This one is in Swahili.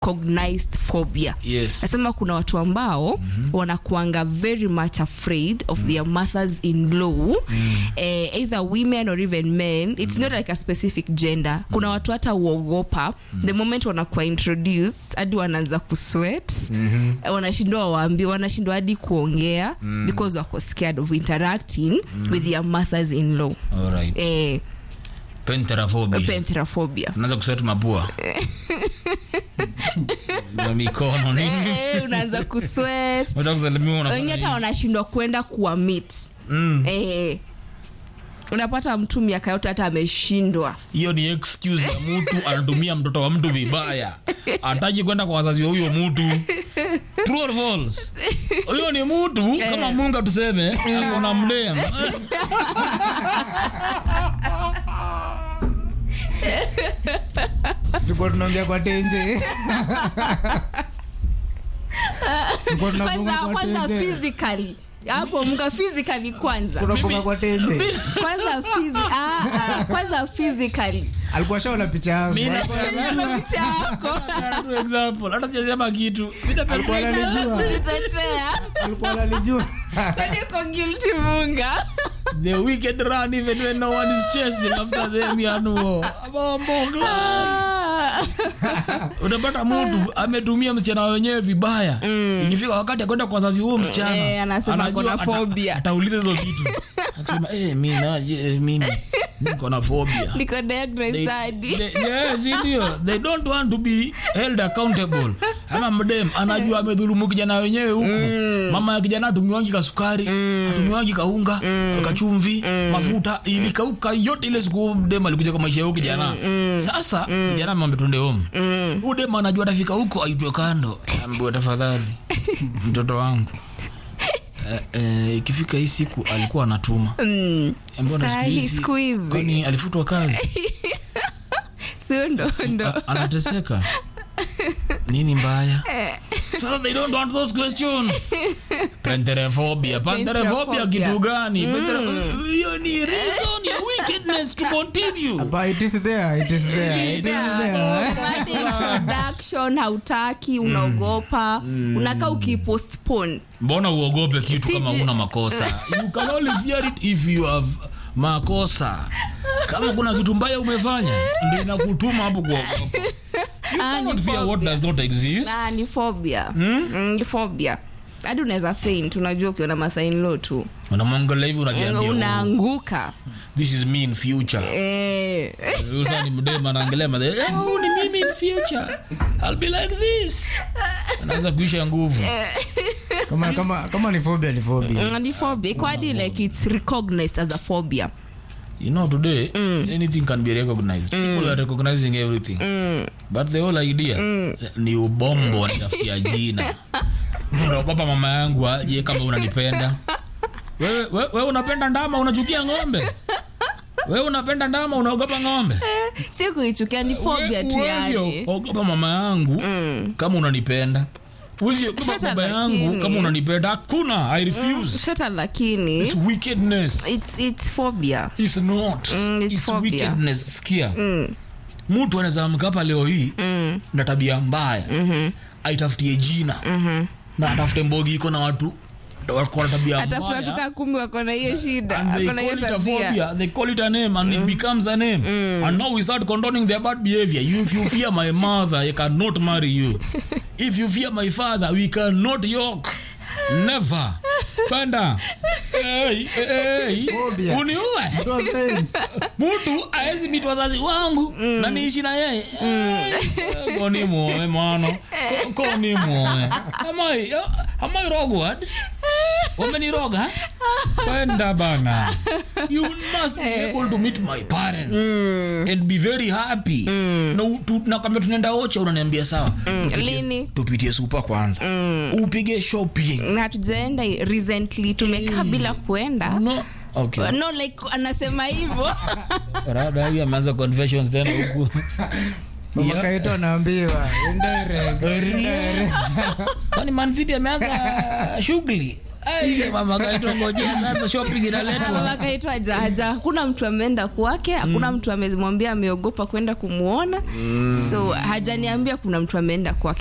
recognized phobia yes nasema kuna watu ambao mm-hmm. wanakuanga very much afraid of mm. their mothers in law mm. eh, either women or even men it's mm. not like a specific gender kuna watu hata uogopa mm. the moment wanakuwa introduced hadi wanaanza kuswet mm-hmm. wanashindwa waambi wanashindwa hadi kuongea mm. because wako scared of interacting mm. with their mothers in law alright eh, pentheraphobia pentheraphobia unaanza kuswet mapua na mikono nini eh, unaanza kuswet unataka kusalimia unafanya wengi hata hivi. wanashindwa kwenda kuwamit Mm. eh, unapata mtu miaka yote hata ameshindwa hiyo ni excuse ya mtu anatumia mtoto wa mtu vibaya ataki kwenda kwa wazazi wa huyo mtu true or false huyo ni mtu kama munga tuseme akona mdem tulikuwa tunaongea kwa tenje Tulikuwa tunapunga kwanza kwa kwanza tenje. physically hapo mga physically kwanza tunapunga kwa tenje kwanza phys ah, ah, kwanza physically alikuwa shaona picha yangu Mimi Alikuwa Ndio picha yako For example hata sijasema kitu alikuwa analijua kujitetea alikuwa analijua kwani uko guilty munga the wicked run even when no one is chasing after them yanuo bombo class unapata mtu ametumia msichana wenyewe vibaya ikifika wakati akwenda kwa wazazi huo msichana Eh, anasema anajua kuna ata- phobia. atauliza hizo vitu anasema eh, mi na- eh, mimi niko na phobia niko diagnosed They- hadi they- yes, ndio. they don't want to be held accountable ama mdem anajua amedhulumu kijana wenyewe huku mama ya kijana atumiwangi kasukari atumiwangi kaunga kachumvi mafuta ilikauka yote ile siku mdem alikuja kwa maisha ya huyu kijana sasa kijana amwambia twende home huyu dem anajua atafika huko aitwe kando ambiwe tafadhali mtoto wangu Eh, eh, ikifika hii siku alikuwa anatuma Mm. Mbona Saa siku hii, hizi- siku hizi. kwani alifutwa kazi sio ndo ndo A- anateseka nini mbaya sasa they don't want those questions penterephobia penterephobia kitu gani Pentere- hiyo ni reason ya wickedness to continue But it is there, it is there, it is there. Hadi introduction hautaki unaogopa unakaa ukipostpone mbona uogope kitu kama Siji- una makosa you can only fear it if you have makosa kama kuna kitu mbaya umefanya ndio inakutuma hapo kuogopa you Ah, ni cannot fear what phobia. does not exist na ni phobia mm, ni phobia hadi unaweza faint unajua ukiona masainlo tu unamwangalia hivi unajiambia oh, unaanguka this is me in future eh. Usa ni mdema anaangalia madhe oh, ni mimi in future I'll be like this anaanza kuisha nguvu Kama- kama kama ni phobia ni phobia Mm, ni phobia iko hadi like it's recognized as a phobia you know today anything can be recognized people are recognizing everything but the whole idea ni ubombo nitafutia jina unaogopa mama yangu aje kama unanipenda wewe we, we unapenda ndama unachukia ng'ombe wewe unapenda ndama unaogopa ng'ombe si kuichukia ni phobia tu Uwezi yani ogopa mama yangu kama unanipenda Uwezi ogopa Shata baba yangu lakini. kama unanipenda hakuna i refuse shata lakini it's wickedness it's, it's phobia it's not Mm, it's it's phobia. wickedness sikia mtu anaweza amka hapa leo hii na tabia mbaya aitafutie jina na atafute mbogi iko na watu wako na tabia atafuta mbaya tukaa kumi wako na hiyo shida and they ako na call hiyo it a tabia phobia they call it a name and it becomes a name and now we start condoning their bad behavior you, if you fear my mother I cannot marry you if you fear my father we cannot yoke never panda hey, hey, Phobia. uniue Don't faint. mtu aezi miti wazazi wangu na niishi na yeye Eh, koni muoe mwana Ko- koni muoe amai amai rogwad wameniroga kwenda bana you must be able to meet my parents and be very happy na, tu, na kama tunaenda ocha unaniambia sawa tupitie- lini? tupitie supa kwanza upige shopping na hatujaenda recently tumekaa bila kuenda no okay no like anasema hivyo rada huyu ameanza confessions tena huku Mama Kaito anaambiwa indirect, indirect. kwani mancity ameanza shughuli Ai, mama kaitwa ngojea sasa shopping inaletwa mama kaitwa jaja hakuna mtu ameenda kwake hakuna mtu amemwambia ameogopa kwenda kumwona so hajaniambia kuna mtu ameenda kwake